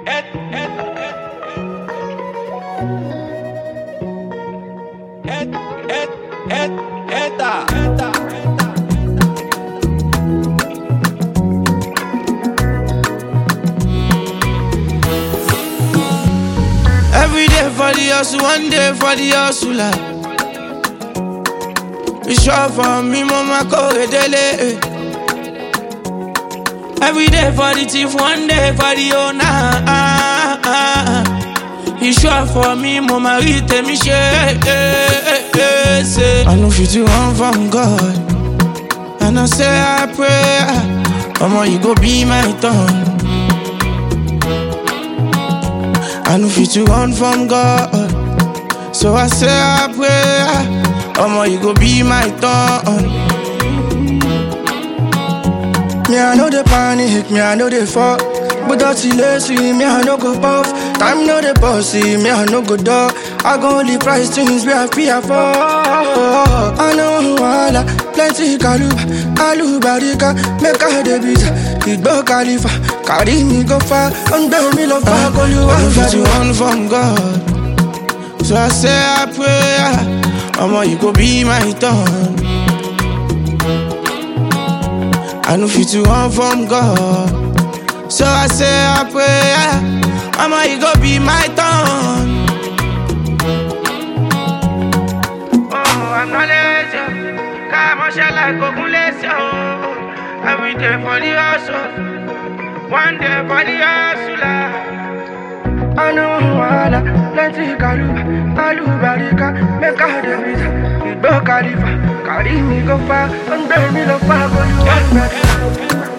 Every day for the hustle, one day for the hustler. It's sure for me, mama, go dele. Every day for the thief, one day for the owner. It's sure for me, mama, read me share. I know fit to run from God. And I say I pray, mama, you go be my tongue. I know fit to run from God. So I say I pray, Omo, you go be my tongue. Me, I know the panic, me, I know the fuck. But that's lazy, me, I no go puff. Time know the bossy, me, I no go dog. I go only price things we have fear for. I know wala, plenty kaluba, alubarika, make a debit. Igbo Khalifa, carry me go far, and bear me love back, all you I know want, fit to you run from God. So I say I pray, Omo, you go be my tongue. I know fit to run from God. So I say I pray, Mama, you go be my tongue. Oh, I'm not lazy. Come on, shall I go lazy? Every day for the hustle, one day for the hustler. I know wala, plenty kaluba, alubarika, make a debit. Igbo Khalifa, carry me go far, and bear me love back, all you want,